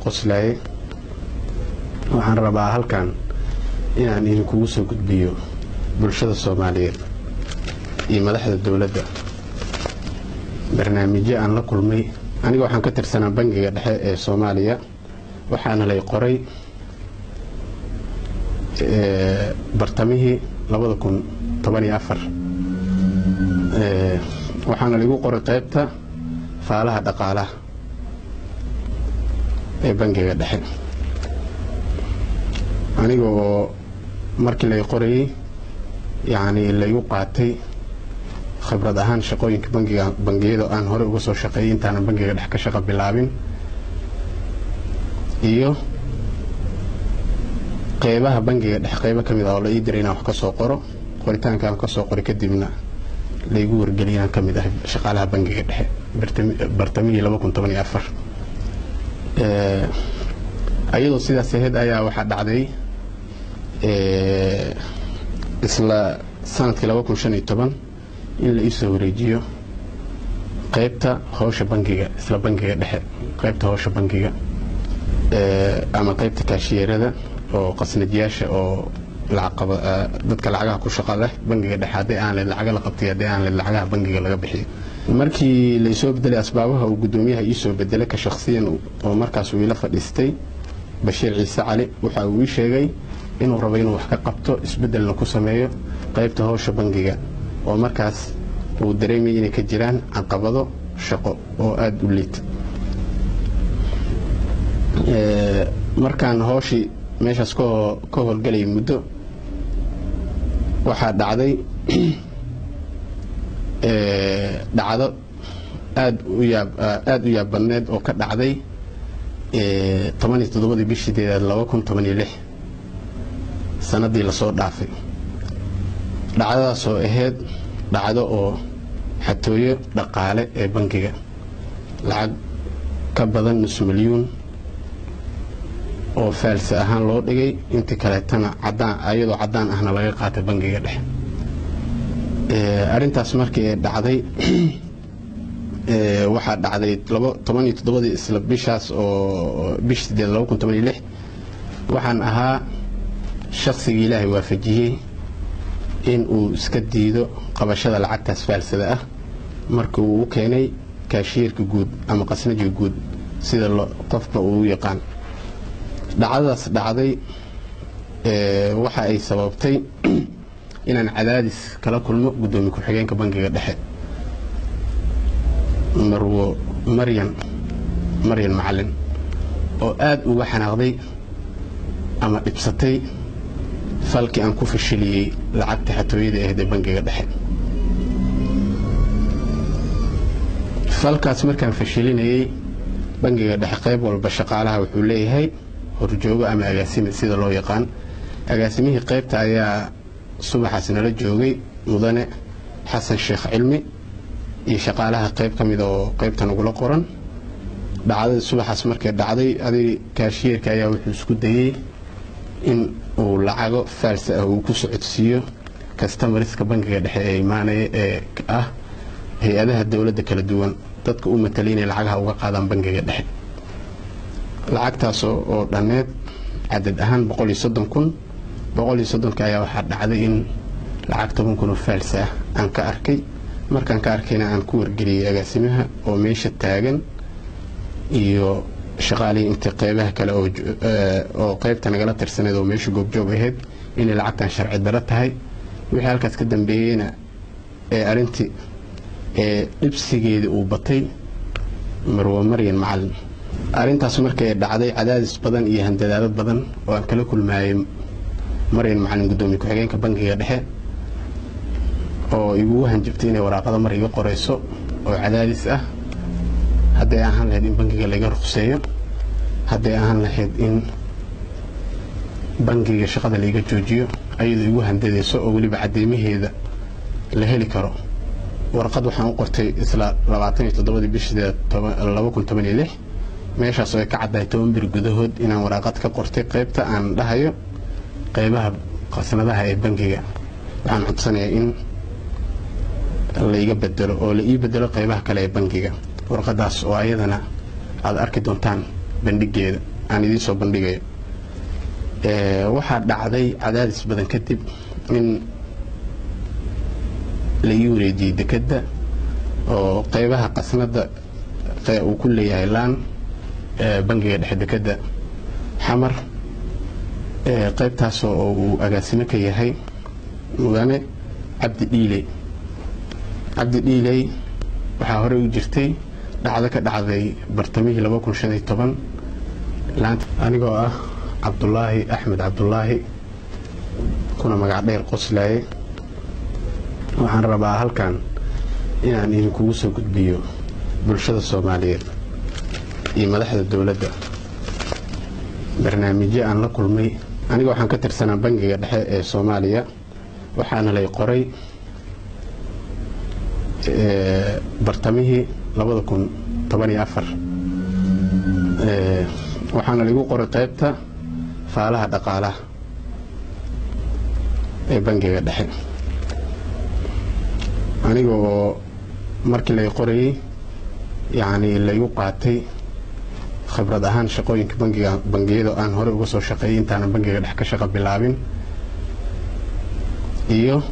qoslaye waxaan rabaa halkan inaan idinkugu soo gudbiyo bulshada soomaaliyeed iyo madaxda dowladda barnaamijyo aan la kulmay aniga waxaan ka tirsanaa bangiga dhexe ee soomaaliya waxaana lay qoray bartamihii labada kun toban iyo afar waxaana laigu qoray qaybta faalaha dhaqaalaha ee bangiga dhexe aniga oo markii lay qorayay yacni laygu qaatay khibrad ahaan shaqooyinka bangiga bangiyada aan horey uga soo shaqeeyay intaanan bangiga dhex ka shaqo bilaabin iyo qeybaha bangiga dhex qeybo ka mid ah oo la ii diray inaan wax ka soo qoro qoritaankaan ka soo qoray kadibna laygu wargeliyay inaan ka mid ahay shaqaalaha bangiga dhexe bartamihii laba kun toban iyo afar ayadoo sidaas ahayd ayaa waxaa dhacday isla sanadkii laba kun shan iyo toban in la iisoo wareejiyo qaybta howsha bangiga isla bangiga dhexe qaybta howsha bangiga ama qaybta kaashiyeerada oo qasnadyaasha oo dadka lacagaha ku shaqa leh bangiga dhexe haddii aan leed lacaga la qabtay haddii aan leed lacagaha bangiga laga bixiyo markii laysoo bedelay asbaabaha uu guddoomiyaha iisoo bedelay ka shakhsiyan oo markaas uu ila fadhiistay bashiir ciise cali waxa uu ii sheegay inuu rabo inuu wax ka qabto isbedelna ku sameeyo qaybta howsha bangiga oo markaas uu dareemayay inay ka jiraan caqabado shaqo oo aada u liita markaan howshii meeshaas ka howlgelayay muddo waxaa dhacday dhacdo aad u yaab aada u yaab badneed oo ka dhacday toban iyo toddobadii bishii deedaad laba kun toban iyo lix sanadii lasoo dhaafay dhacdadaasoo ahayd dhacdo oo xatooyo dhaqaale ee bangiga lacag ka badan nus milyuun oo faalsi ahaan loo dhigay intii kaleetana cadaan ayadoo caddaan ahna laga qaatay bangiga dhexe arrintaas markii ay dhacday waxaa dhacday toban iyo toddobadii isla bishaas oo bish sideed laba kun toban iyo lix waxaan ahaa shaqsigii ilaahay waafajiyey in uu iska diido qabashada lacagtaas faalsada ah marka uu u keenay kaashiyeerka guud ama qasnajiga guud sida qofba uu u yaqaan dhacdadaas dhacday waxa ay sababtay inaan cadaadis kala kulmo guddoomiye ku-xigeenka bangiga dhexe marwo maryan maryan macalin oo aada uga xanaaqday ama dhibsatay falkii aan ku fashiliyey lacagta xatooyada ahayd ee bangiga dhexe falkaas markaan fashilinayey bangiga dhexe qayb walba shaqaalaha wuxuu leeyahay horjoogo ama agaasime sida loo yaqaan agaasimihii qaybta ayaa subaxaas nala joogay mudane xasan sheekh cilmi iyo shaqaalaha qayb ka mida oo qaybta nagula qoran dhacdadii subaxaas markay dhacday adig kaashiyeerka ayaa wuxuu isku dayey in uu lacago faalsa ah uu ku socodsiiyo kastamariska bangiga dhexe ee imaanaya ee ah hay-adaha dowladda kala duwan dadka u matalay inay lacagaha uga qaadaan bangiga dhexe lacagtaas oo dhanneed cadad ahaan boqol iyo soddon kun boqol iyo soddonka ayaa waxaa dhacday in lacag toban kun oo faalsa ah aan ka arkay markaan ka arkayna aan ku wargeliyey agaasimaha oo meesha taagan iyo shaqaalihii intii qeybaha kale oo qeybta nagala tirsaneed oo meesha goobjoog ahayd inay lacagtan sharci daro tahay wixii halkaas ka dambeeyeyna ee arrintii ee dhibsigeedii uu batay marwo maryan macalin arrintaas markay dhacday cadaadis badan iyo handadaado badan oo aan kala kulmaayay maryan macalin guddoomiye ku-xigeenka bangiga dhexe oo igugu hanjabtay inay waraaqada mar iga qorayso oo cadaadis ah hadday ahaan lahayd in bangiga laga ruqseeyo hadday ahaan lahayd in bangiga shaqada laiga joojiyo ayadoo igu handadayso oo weliba cadeymaheeda la heli karo warqad waxaan u qortay isla labaatan iyo toddobadii bishideed laba kun toban iyo lix meeshaas oo ay ka caddahay toban bir gudahood inaan waraaqad ka qortay qaybta aan dhahayo qaybaha qasnadaha ee bangiga waxaan codsanayaa in laiga bedelo oo la ii bedelo qaybaha kale ee bangiga warqadaas oo ayadana aad arki doontaan bandhigeeda aan idiin soo bandhigayo waxaa dhacday cadaadis badan kadib in la ii wareejiyey dekedda oo qeybaha qasnada uu ku leeyahay laan bangiga dhexe dekedda xamar qaybtaasoo oo uu agaasimo ka yahay mudane cabdi dhiiley cabdi dhiiley waxaa horey u jirtay dhacdo ka dhacday bartamihii anigoo ah cabdulaahi axmed cabdulaahi kuna magac dheer qoslaaye waxaan rabaa halkan inaan idinkugu soo gudbiyo bulshada soomaaliyeed iyo madaxda dowladda barnaamijyo aan la kulmay aniga waxaan ka tirsanaa bangiga dhexe ee soomaaliya waxaana lay qoray bartamihii waxaana laigu qoray qaybta faalaha dhaqaalaha ee bangiga dhexe aniga oo markii lay qorayey yacni laygu qaatay khibrad ahaan shaqooyinka bangiga bangiyada aan horey uga soo shaqeeyay intaanan bangiga dhex ka shaqo bilaabin iyo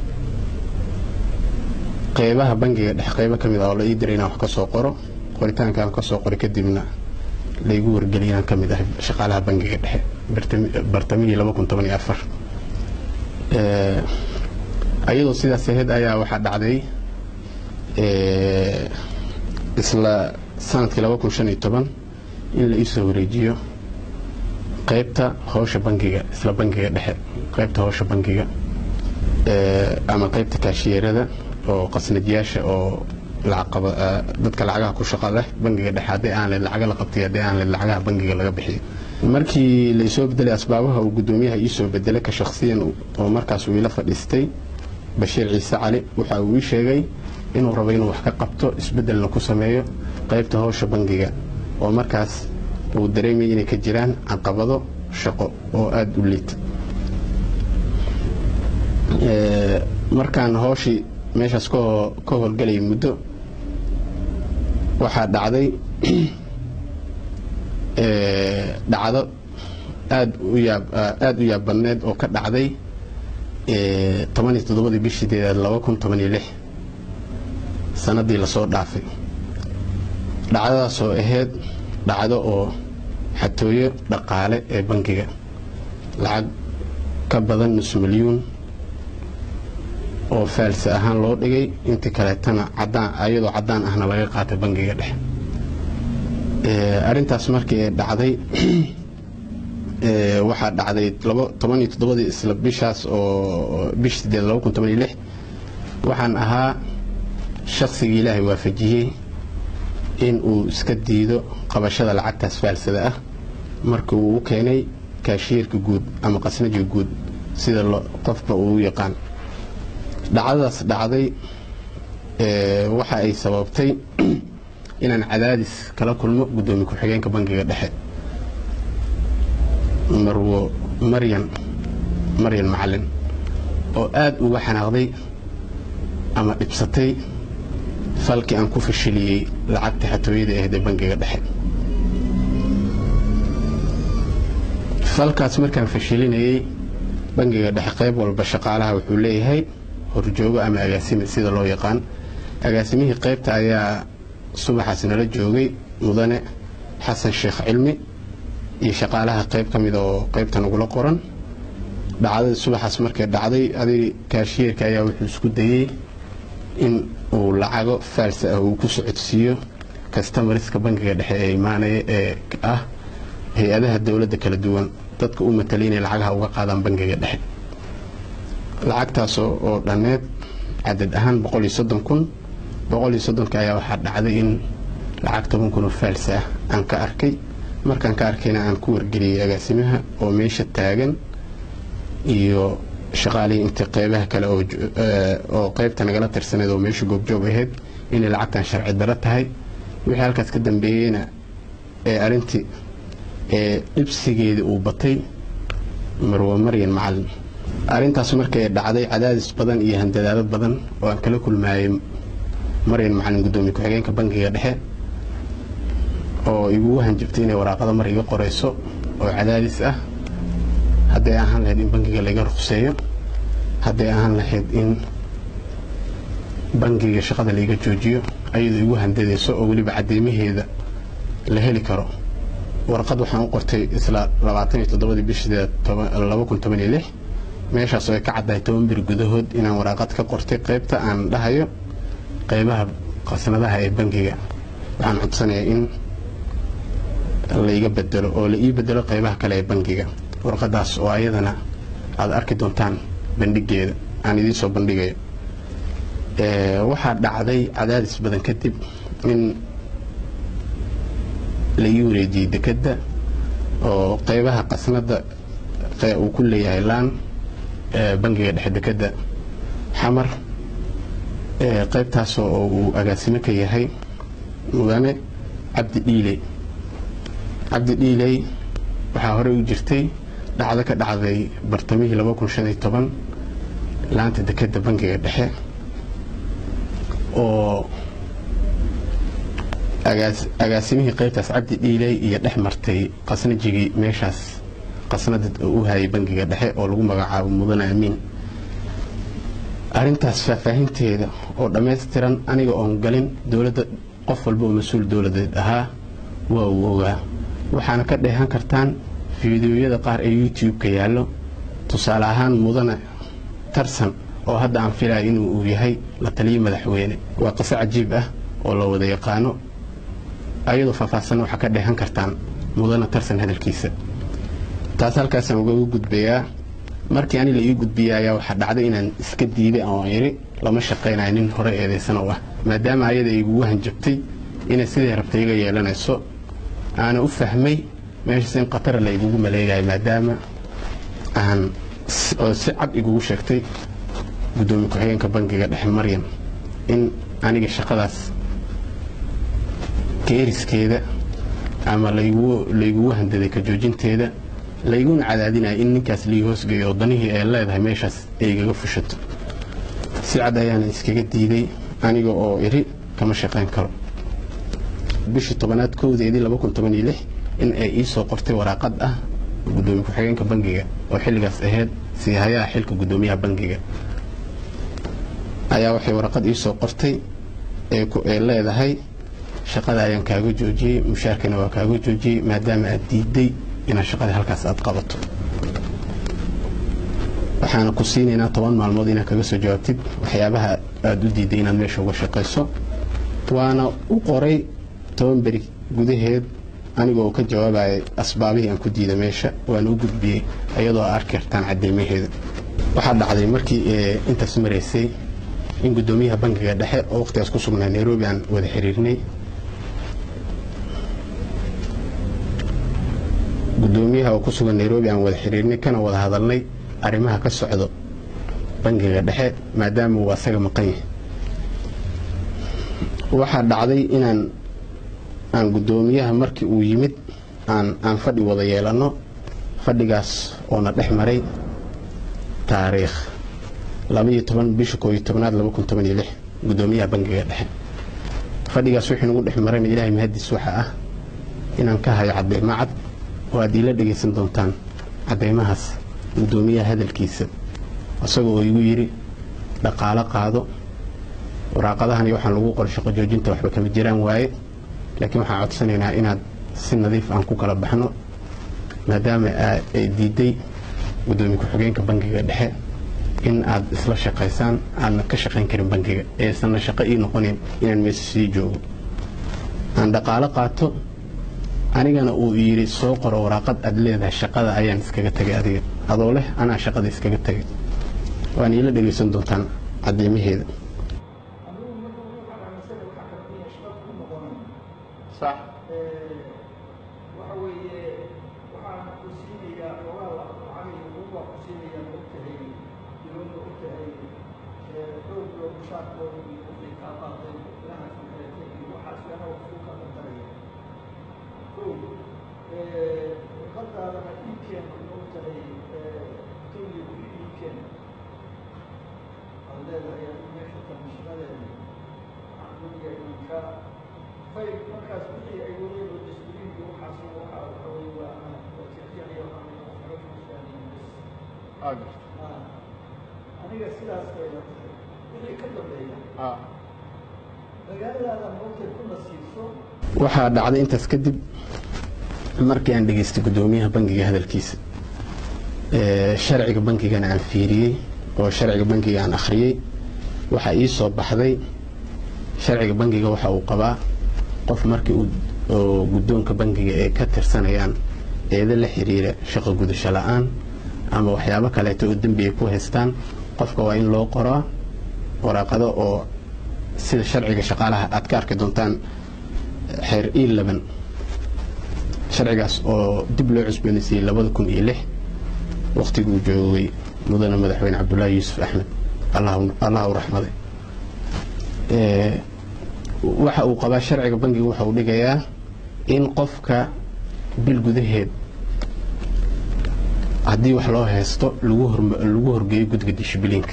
qeybaha bangiga dhex qeybo ka mid ah oo la ii diray inaan wax ka soo qoro qoritaanka aan ka soo qoray kadibna laygu wargeliyay inaan ka mid ahay shaqaalaha bangiga dhexe bartamihii ayadoo sidaas ahayd ayaa waxaa dhacday isla sanadkii in la iisoo wareejiyo qaybta howsha bangiga isla bangiga dhexe qaybta howsha bangiga ama qaybta kaashiyeerada oo qasnajiyaasha oo dadka lacagaha ku shaqa leh bangiga dhexe haddii aan leed lacaga la qabtay haddii aan leed lacagaha bangiga laga bixiyo markii laysoo bedelay asbaabaha uu guddoomiyaha iisoo bedelay ka shakhsiyan oo markaas uu ila fadhiistay bashiir ciise cali waxa uu ii sheegay inuu rabo inuu wax ka qabto isbedelna ku sameeyo qaybta howsha bangiga oo markaas uu dareemayay inay ka jiraan caqabado shaqo oo aada u liita markaan howshii meeshaas ka howlgalayay muddo waxaa dhacday dhacdo aad u yaab aada u yaab badneed oo ka dhacday tobaniyo toddobadii bishii deedaad laba kun toban iyo lix sanadii lasoo dhaafay dhacdadaasoo ahayd dhacdo oo xatooyo dhaqaale ee bangiga lacag ka badan nus milyuun oo faalsi ahaan loo dhigay intii kaleetana cadaan ayadoo caddaan ahna laga qaatay bangiga dhexe arrintaas markii ay dhacday waxaa dhacday toban iyo toddobadii isla bishaas oo bish sideed laba kun toban iyo lix waxaan ahaa shaqsigii ilaahay waafajiyey in uu iska diido qabashada lacagtaas faalsada ah markii uu u keenay kaashiyeerka guud ama qasnajiga guud sida qofba uu u yaqaan dhacdadaas dhacday waxa ay sababtay inaan cadaadis kala kulmo guddoomiye ku-xigeenka bangiga dhexe marwo maryan maryan macalin oo aada uga xanaaqday ama dhibsatay falkii aan ku fashiliyey lacagta xatooyada ahayd ee bangiga dhexe falkaas markaan fashilinayey bangiga dhexe qayb walba shaqaalaha wuxuu leeyahay horjoogo ama agaasime sida loo yaqaan agaasimihii qaybta ayaa subaxaas nala joogay mudane xasan sheekh cilmi iyo shaqaalaha qayb ka mid oo qaybta nagula qoran dhacdadii subaxaas markay dhacday adig kaashiyeerka ayaa wuxuu isku dayey in uu lacago faalsi ah uu ku socodsiiyo kastamariska bangiga dhexe ee imaanaya ee ah hay-adaha dowladda kala duwan dadka u matalay inay lacagaha uga qaadaan bangiga dhexe lacagtaas oo dhanneed cadad ahaan boqol iyo soddon kun boqol iyo soddonka ayaa waxaa dhacday in lacag toban kun oo faalsi ah aan ka arkay markaan ka arkayna aan ku wargeliyey agaasimaha oo meesha taagan iyo shaqaalihii intii qeybaha kale oo qeybta nagala tirsaneed oo meesha goobjoog ahayd inay lacagtan sharci daro tahay wixii halkaas ka dambeeyeyna ee arintii ee dhibsigeedii uu batay marwo maryan macalin arrintaas markay dhacday cadaadis badan iyo handadaado badan oo aan kala kulmaayay maryan macalin guddoomiye ku-xigeenka bangiga dhexe oo igugu hanjabtay inay waraaqada mar iga qorayso oo cadaadis ah hadday ahaan lahayd in bangiga laga ruqseeyo hadday ahaan lahayd in bangiga shaqada laiga joojiyo ayadoo igu handadayso oo weliba cadeymaheeda la heli karo warqad waxaan u qortay isla labaatan iyo toddobadii bishii laba kun toban iyo lix meeshaas oo ay ka caddahay toban bir gudahood inaan waraaqad ka qortay qaybta aan dhahayo qaybaha qasnadaha ee bangiga waxaan codsanayaa in laiga bedelo oo la ii bedelo qaybaha kale ee bangiga warqadaas oo ayadana aad arki doontaan bandhigeeda aan idiin soo bandhigayo waxaa dhacday cadaadis badan kadib in laii wareejiyey dekedda oo qaybaha qasnada uu ku leeyahay laan bangiga dhexe dekedda xamar qaybtaasoo oo uu agaasimo ka yahay mudane cabdi dhiiley cabdi dhiiley waxaa horey u jirtay dhacdo ka dhacday bartamihii laba kun shan iyo toban laanta dekedda bangiga dhexe oo agaasimihii qaybtaas cabdi dhiiley iyo dhex martay qasnajigii meeshaas qasnada u hayay bangiga dhexe oo lagu magacaabo mudane amiin arintaas faahfaahinteeda oo dhammaystiran aniga oon galin dowladda qof walba oo mas-uul dowladeed ahaa waa uu ogaa waxaana ka dheehan kartaan fiidiyoyada qaar ee youtube-ka yaallo tusaale ahaan mudane tarsan oo hadda aan filaya inuu uu yahay la taliyo madaxweyne waa qiso cajiib ah oo la wada yaqaano ayadoo faahfaahsanna waxaa ka dheehan kartaan mudane tarsan hadalkiisa taas halkaasaan ugaga gudbayaa markii ani la ii gudbiyay ayaa waxaa dhacday inaan iska diiday oo iri lama shaqaynayo nin hore eedaysan oo ah maadaama ayada igugu hanjabtay inay siday rabtay iga yeelanayso aana u fahmay meeshaas in khatara la igugu maleegayo maadaama aan oo si cad igugu sheegtay guddoomiye ku-xigeenka bangiga dhexe maryam in aniga shaqadaas keeriskeeda ama laygugu handaday ka joojinteeda layguna cadaadinaya in ninkaas lii hoosgeeyo oo danihii ay leedahay meeshaas ay igaga fushato si cad ayaana iskaga diiday aniga oo iri kama shaqayn karo bishii tobanaad kowdeedii laba kun toban iyo lix in ay ii soo qortay waraaqad ah guddoomiye ku-xigeenka bangiga oo xilligaas ahayd siihayaha xilka guddoomiyaha bangiga ayaa waxay waraqad ii soo qortay ee leedahay shaqada ayaan kaaga joojiyey mushaarkana waa kaaga joojiyey maadaama aad diiday inaad shaqada halkaas aad qabato waxaana ku siinaynaa toban maalmood inaad kaga soo jawaabtid waxyaabaha aada u diiday inaad meesha uga shaqayso waana u qoray toban beri gudaheed aniga oo ka jawaabayay asbaabihii aan ku diiday meesha waana u gudbiyey iyadoo a arki kartaan cadeymaheeda waxaa dhacday markii intaas maraysay in guddoomiyaha bangiga dhexe oo waqtigaas ku sugnaa nairobi aan wada xiriirnay guddoomiyaha oo ku sugan nairobi aan wada xiriirnay kana wada hadalnay arrimaha ka socdo bangiga dhexe maadaama uu asaga maqan yahay waxaa dhacday inaan aan guddoomiyaha markii uu yimid aan aan fadhi wada yeelanno fadhigaas oona dhex maray taariikh labaiyo toban bisha koo iyo tobnaad laba kun toban iyo lix guddoomiyaha bangiga dhexe fadhigaas wixii nagu dhex marayna ilaahay mahadiis waxa ah inaan ka hayo cadeymo cad oo aad iila dhegaysan doontaan cadeymahaas guddoomiyaha hadalkiisa isaga oo igu yidhi dhaqaalo qaado waraaqadahan iyo waxaan lagu qoray shaqo joojinta waxba kama jiraan waaye laakiin waxaan codsanaynaa inaad si nadiif aan ku kala baxno maadaama ay diiday guddoomiye ku-xigeenka bangiga dhexe in aad isla shaqaysaan aadna ka shaqayn karin bangiga eesanna shaqo ii noqonayn inaan meesha sii joogo aan dhaqaalo qaato anigana uu yidhi soo qoro waraaqad aad leedahay shaqada ayaan iskaga tegay adiga adoo leh anaa shaqada iskaga tegay waan iila dhegaysan doontaan cadeymaheeda markaas wixii ay weliba diskuliinka waxaas waxaa waxa wey waa aniga sidaas bayna tahay wixii ka dambeeya magaaladaada moogtay ku nasiibso waxaa dhacday intaas kadib markii aan dhegaystay guddoomiyaha bangiga hadalkiisa ee, sharciga bangigana aan fiiriyey oo sharciga bangiga aan akhriyey waxaa ii soo baxday sharciga bangiga waxa uu qabaa qof markii uu oo guddoonka bangiga ay ka tirsanayaan eedo la xiriira shaqo gudasho la-aan ama waxyaabo kaleeto oo dembi ay ku haystaan qofka waa in loo qoraa waraaqado oo sida sharciga shaqaalaha aad ka arki doontaan xeer ii laban sharcigaas oo dib loo cusboonaysiiyey labada kun iyo lix wakhtiguu joogay mudane madaxweyne cabdulaahi yuusuf axmed allah- allah u raxmaday Ee, waxa uu qabaa sharciga bangiga waxa uu dhigayaa in qofka bil gudaheed haddii wax loo haysto lagu horm- lagu horgeeyo guddiga dishibiliinka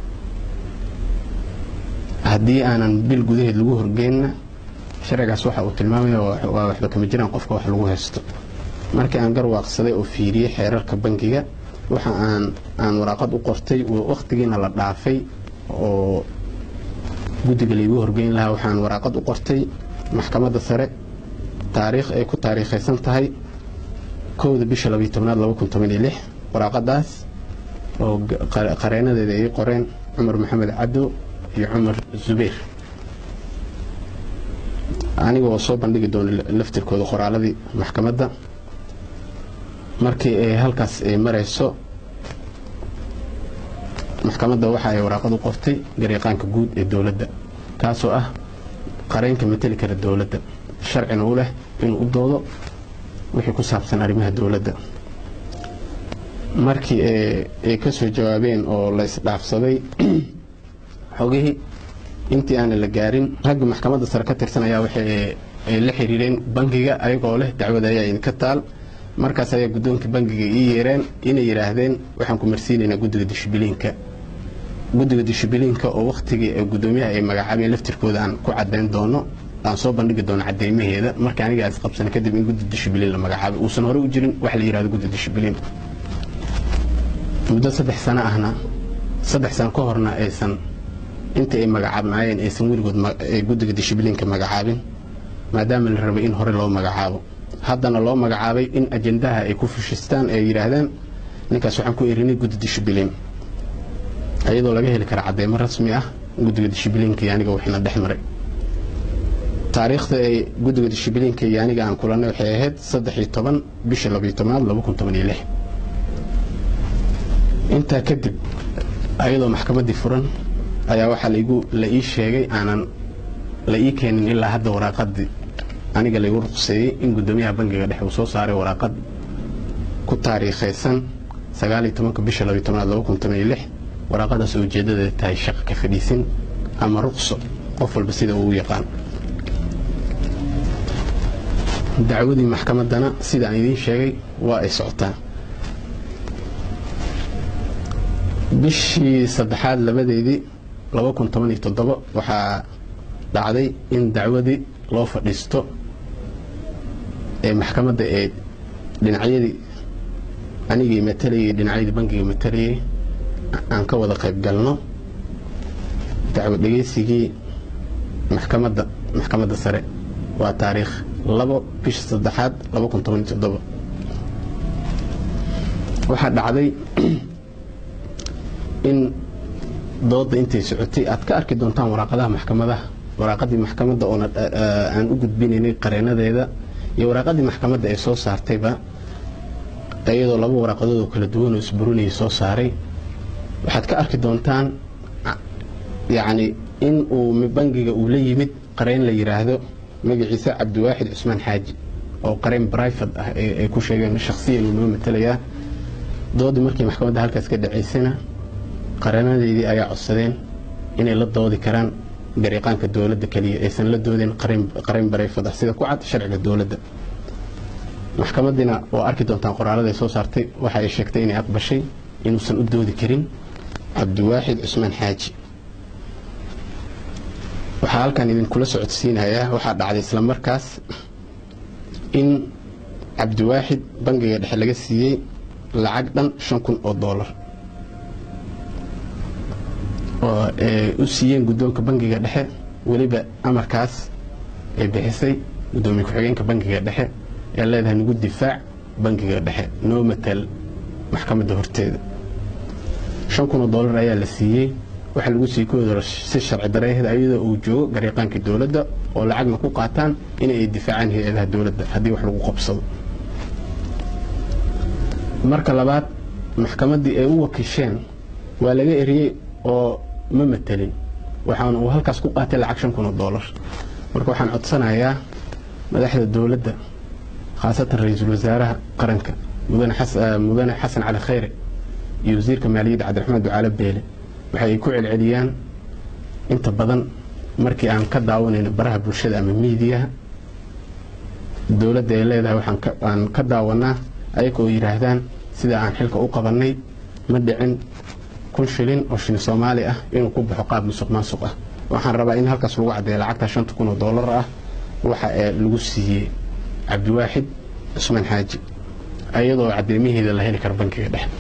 haddii aanan bil gudaheed lagu horgeynna sharcigaas waxa uu tilmaamaya waa waa waxba kama jiraan qofka wax lagu haysto markii aan garwaaqsaday oo fiiriyey xeerarka bangiga waxa aan aan waraaqad u qortay wakhtigiina la dhaafay oo guddiga laygu horgeyn lahaa waxaan waraaqad u qortay maxkamadda sare taariikh ay ku taariikhaysan tahay kowda bisha labiyo tobnaad laba kun toban iyo lix waraaqadaas oo g- qare- qareenadeeda ay qoreen cumar maxamed cabdo iyo cumar zubayr aniga oo soo bandhigi doono la- laftirkooda qoraaladii maxkamadda markii ay halkaas ay marayso maxkamadda waxa ay waraaqad u qortay garyaqaanka guud ee dowladda kaasoo ah qareenka mateli kara dowladda sharcina u leh inuu u doodo wixii ku saabsan arrimaha dowladda markii ay- ay ka soo jawaabeen oo la isdhaafsaday xogihii intii aanan la gaarin ragga maxkamadda sare ka tirsan ayaa waxay ay la xiriireen bangiga ayagoo leh dacwada ayaa idinka taal markaas ayaa guddoonka bangiga ii yeereen inay yidhaahdeen waxaan ku marsiinaynaa guddiga dishibiliinka guddiga dishibiliinka oo wakhtigii ee guddoomiyaha ay magacaabeen laftirkooda aan ku caddayn doono aan soo bandhigi doono cadeymaheeda marka aniga aan isqabsana kadib in guddi dishibiliin la magacaabay uusan hore u jirin wax la yidhahdo guddi dishibiliin muddo saddex sano ahna saddex sano ka horna aysan intii ay magacaabnaayeen aysan weligood ma- ay guddiga dishibiliinka magacaabin maadaama la rabay in hore loo magacaabo haddana loo magacaabay in ajendaha ay ku fushistaan ay yidhaahdaan ninkaas waxaan ku erinay guddi dishibiliin iyadoo laga heli kara cadeymo rasmi ah guddiga dishibiliinka iyo aniga waxina dhex maray taariikhda ay guddiga dishibiliinka iyo aniga aan kulannay waxay ahayd saddex iyo toban bisha labiyo tobnaad laba kun toban iyo lix intaa kadib ayadoo maxkamaddii furan ayaa waxaa laigu la ii sheegay aanan la ii keenin ilaa hadda waraaqadii aniga laygu ruqseeyey in guddoomiyaha bangiga dhexe uu soo saaray waraaqad ku taariikhaysan sagaaliyo tobanka bisha labiyo tobnaad laba kun toban iyo lix waraaqadaas oo ujeeddadeeda tahay shaqo ka fadhiisin ama ruqso qof walba sida uu u yaqaan dacwadii maxkamaddana sida aan idiin sheegay waa ay socotaa bishii saddexaad labadeedii laba kun toban iyo toddoba waxaa dhacday in dacwadii loo fadhiisto ee maxkamadda ee dhinacyadii anigii matalayay dhinacyadii bangiga matalayay aan ka wada qayb galno dacwad dhegeysigii maxkamadda maxkamadda sare waa taariikh labo bisha saddexaad laba kun toban iyo toddoba waxaa dhacday in dooda intay socotay aad ka arki doontaan waraaqadaha maxkamadaha waraaqadii maxkamadda oona aan u gudbinaynay qareenadeeda iyo waraaqadii maxkamadda ay soo saartayba iyadoo laba waraaqadood oo kala duwan oo isburinayay soo saaray waxaad ka arki doontaan yacni in uu bangiga uu la yimid qareen la yidhaahdo magaciisa cabdiwaaxid cusmaan xaaji oo qareen brifat ah ay ku sheegeen shakhsiyan uu noo matalayaa doodii markii maxkamadda halkaas ka dhacaysana qareenadeydii ayaa codsadeen inay la doodi karaan gariiqaanka dowladda keliya aysan la doodeen qareen brifat ah sida ku cad sharciga dowladda maxkamadiina waa arki doontaan qoraalada ay soo saartay waxa ay sheegtay inay aqbashay inuusan u doodi karin cabdiwaaxid cusmaan xaaji waxaa halkan idinkula socodsiinayaa waxaa dhacday isla markaas in cabdiwaaxid bangiga dhexe laga siiyey lacag dhan shan kun oo doolar oo ay u siiyeen guddoonka bangiga dhexe weliba amarkaas ay bixisay guddoomiye ku-xigeenka bangiga dhexe ee leedahay nagu difaac bangiga dhexe noo matal maxkamadda horteeda shan kun oo dollar ayaa la siiyey waxaa lagu siiyey kuwooda si sharci dareeheed ayadoo uu joogo gariiqaankii dowladda oo lacagna ku qaataan in ay difaacaan hay-adaha dowladda haddii wax lagu qabsado marka labaad maxkamaddii ay u wakiisheen waa laga eriyey oo ma matelin waxaana uu halkaas ku qaatay lacag shan kun oo dollar marka waxaan codsanayaa madaxda dowladda khaasatan ra-iisul wasaaraha qaranka mudane xasan cali khayre iyo wasiirka maaliyadda cabdiraxmaan ducaale beele waxa ay ku celceliyaan inta badan markii aan ka daawanayno baraha bulshada ama miidiyaha dowladda ay leedahay waxaan ka daawanaa ayaga oo yidhaahdaan sida aan xilka u qabannay ma dhicin kun shilin oo shilin soomaali ah inuu ku baxo qaab musuq maasuq ah waxaan rabaa in halkaas lagu caddeeya lacagta shanta kun oo dollar ah waxa ee lagu siiyey cabdiwaaxid cusmaan xaaji ayadoo cadeymaheeda la heli karo bankiga dhexe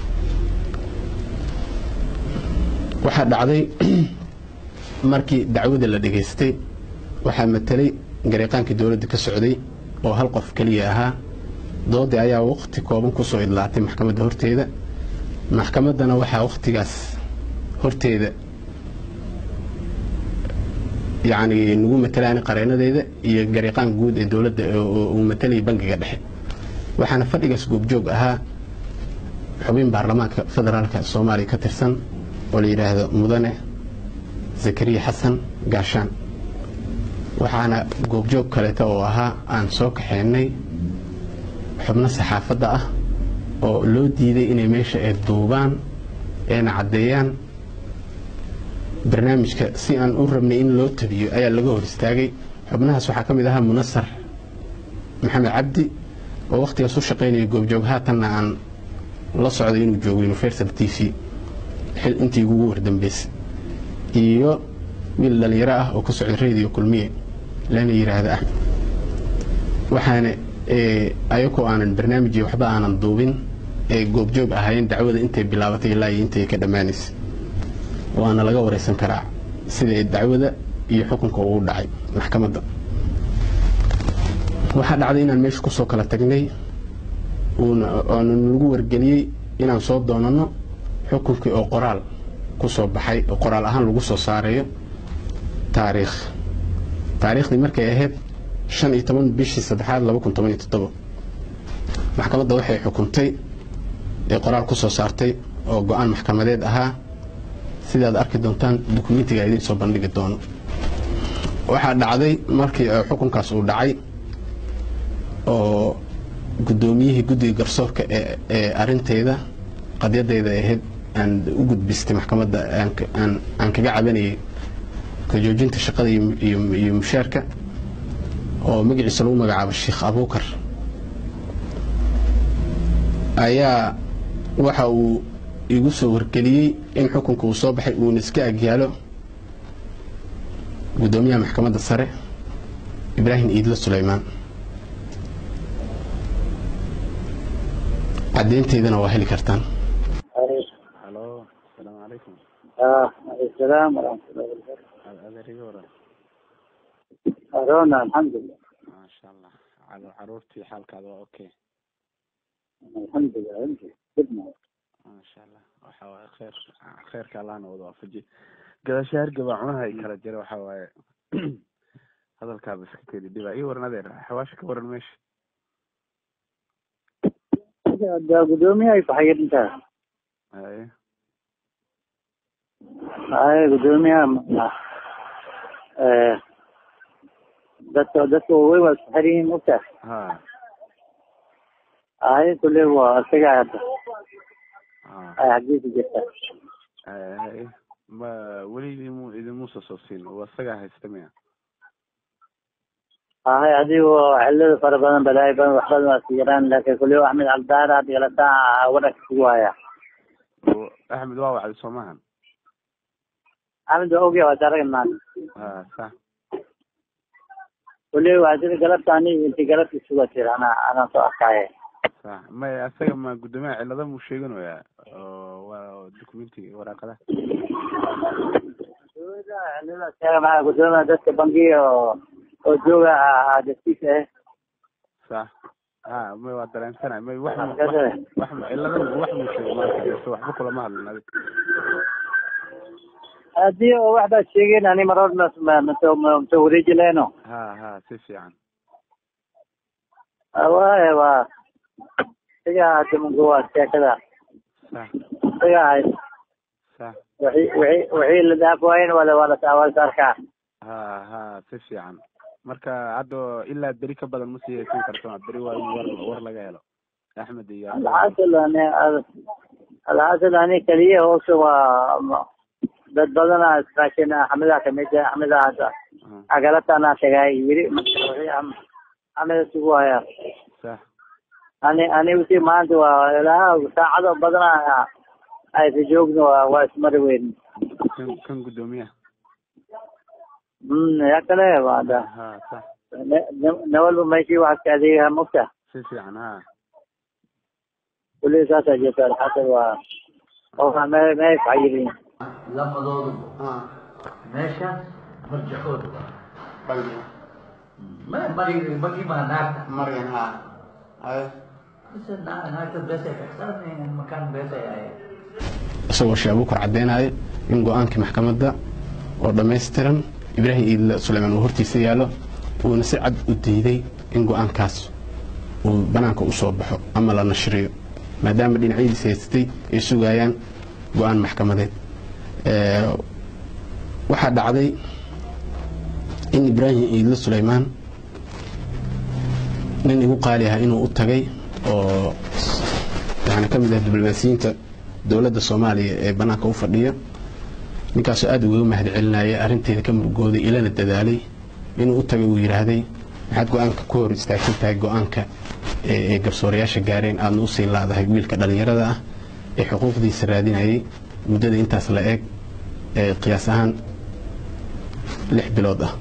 waxaa dhacday markii dacwada la dhegaystay waxaa matelay gariiqaankii dowladda ka socday oo hal qof keliya ahaa doodii ayaa waqti kooban kusoo idlaatay maxkamadda horteeda maxkamaddana waxaa waqtigaas horteeda yacni nagu matelaan qareenadeeda iyo gariiqaan guud ee dowladda uu matalayay bangiga dhexe waxaana fadhigaas goobjoog ahaa xubin baarlamaanka federaalka soomaaliya ka tirsan oo la yidhaahdo mudane zakariya xasan gaashaan waxaana goobjoog kaleeta oo ahaa aan soo kaxeynay xubno saxaafadda ah oo loo diiday inay meesha ay duubaan eena caddeeyaan barnaamijka si aan u rabnay in loo tabiyo ayaa laga hor istaagay xubnahaas waxaa ka mid ahaa munasar maxamed cabdi oo wakhtigaas u shaqaynaya goobjoog haatanna aan la socday inuu joogo universal t v intii ugu wardambeysay iyo wiil dhalinyaro ah oo ka socday radio kulmiye lana yidhaahda axmed waxaana ayagoo aanan barnaamijii waxba aanan duubin ee goobjoog ahaayeen dacwada intay bilaabatay ilaa iyo intay ka dhammaanaysay waana laga wareysan karaa sida dacwada iyo xukunka uu dhacay maxkamadda waxaa dhacday inaan meesha kusoo kala tagnay oona lagu wargeliyey inaan soo doonano xukunkii oo qoraal ku soo baxay oo qoraal ahaan lagu soo saarayo taariikh taariikhdii markay ahayd shan iyo toban bishii saddexaad laba kun toban iyo toddobo maxkamadda waxay xukuntay ee qoraal ku soo saartay oo go-aan maxkamadeed ahaa sidaad arki doontaan dukumentiga idiin soo bandhigi doono waxaa dhacday markii xukunkaas uu dhacay oo guddoomiyihii guddiga garsoorka ee arinteeda qadyadeyda ahayd aan u gudbistay maxkamadda aan kaga cabanayay ka joojinta shaqada iyo mushaarka oo magaciisa lagu magacaabo sheekh abuukar ayaa waxa uu igu soo wargeliyey in xukunka uu soo baxay uuna iska agyaalo guddoomiyaha maxkamadda sare ibraahim iidlo sulaymaan caddeynteydana waa heli kartaan halo asalaamu calaykum السلام ورحمة الله وبركاته adeeriga waran أرونا الحمد لله maasha allah Caru- caruurtii xaalkaada waa okay الحمد لله أنت خدمة maasha allah waxa waaye kheer kheerka allahna wada waafaji gadaasha hargaba cunaha ay kala jira waxa waaye hadalkaaba iska kedi dhiba ii waran adeer xawaasha ka waran meesha ده قدومي هاي صحيح أنت haye هاي قدومي آه dadka dadka way waa isku xiriin ogta ha ay kule waa isaga hadda ha ay xagiisa jirta haye haye ma weli idimu idimuusa soo siin waa isagaa haysta miya ay adigo xillada fara badan balaay badan wax badan waa siiraan laakiin kule axmed cabdaar had galataa wadhanka kugu haya Oo, axmed waa wacday soo maahan axmed waa ogya waa daragan maanta ha sax kule waa sida galabta ani inti galabta suga jira ana anaan soo arkaaye sax maya asaga ma guddoomiyaha cillada muu sheeganayaa oo waa documentiga waraaqadaha maxaa gudoomiya dadka bangiga oo oo jooga dastiisa ah sax ha may waa dareensana may wax Ah, mu- kasa. wax mu- cilada wax muu sheego maanta so waxba kulama hadlin adi haddii oo wax baad sheegeen ani marood mata wareeji lehno ha ha si fiican waaye waa isaga hada mungu waa sheekada sax isaga ahay sax wixii wixii wixii la dhaaf waayen wala wala waa la arkaa ha ha si fiican marka hadda ilaa beri ka badan ma sii haysan karto beri waa in war war laga helo axmed iyo alxasil ani alxasil ani keliya hoose waa ma- dad badana iskaashin axmeda kamid ah axmeda hadda Ah, agalatana tagay yiri marka wixii am- axmeda sugu haya sax ani ani wixii maanta waa ilaa saacado badana aysa joogno waa waa ismari weyn kan kan guddoomiyaha mm ya kale waa da ha sax nawalba meeshii waxaad ka adeegaha mogta si fiican ha kulli saasaa jirta alxasil waa oo me me fayirin lamadooduba meeshaas marjaxooda waa ma bagi bagi baa naagta maryan ha mise naa- naagta beesay kaxsanayaan makaan beesay ahayd isagoo sheekh abuukar caddeynaya in go-aankii maxkamadda oo dhammaystiran ibraahim iidle suleymaan uu hortiisa yaallo uuna si cad u diiday in go-aankaas uu banaanka u soo baxo ama la nashriyo maadaama dhinacyadiisa haystay ay sugayaan go-aan maxkamadeed Ee, waxaa dhacday in ibraahim iidle suleymaan nin igu qaali ah inuu u tagay oo yani ka mid ah diblomaasiyiinta dowladda soomaaliya ee banaanka u fadhiya ninkaasoo aada ugaga mahad celinaya arrinteeda ka murugooday ilana dadaalay inuu u tagay uu yidhaahday maxaad go-aanka ku hor istaagsan tahay go-aanka ee ee garsoorayaasha gaareen aadna usii laadahay wiilka dhallinyarada ah ee xuquuqdiisa raadinayay muddada intaas la eeg ee qiyaas ahaan lix bilood ah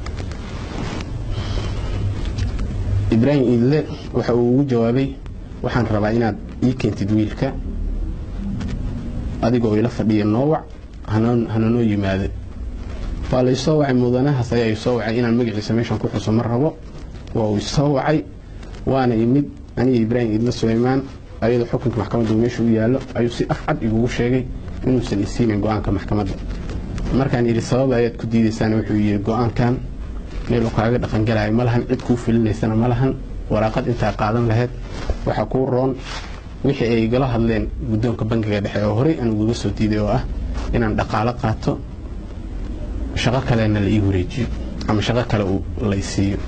ibraahim iidle waxa uu ugu jawaabay waxaan rabaa inaad ii keentid wiilka adigoo ila fadhiya noowac hananoo yimaado waa la isoo wacay mudanahaas ayaa isoo wacay inaan magaciisa meeshan ku xuso ma rabo waa uu isoo wacay waana imid aniga ibraahim iidle suleymaan ayadoo xukunka maxkamadda uu meesha u yaallo ayuu si af cad igugu sheegay inuusan isiinin go-aanka maxkamadda markaan yidhi sabab ayaad ku diidaysaan wuxuu yidhi go-aankan meel uu kaaga dhaqangalaya ma lahan cid kuu fulinaysana ma lahan waraaqad intaa qaadan lahayd waxaa kuu roon wixii ay igala hadleen guddoonka bangiga dhexe oo horey aan ugaga soo diiday oo ah inaan dhaqaalo qaato shaqo kalena la ii wareejiyo ama shaqo kale uu la isiiyo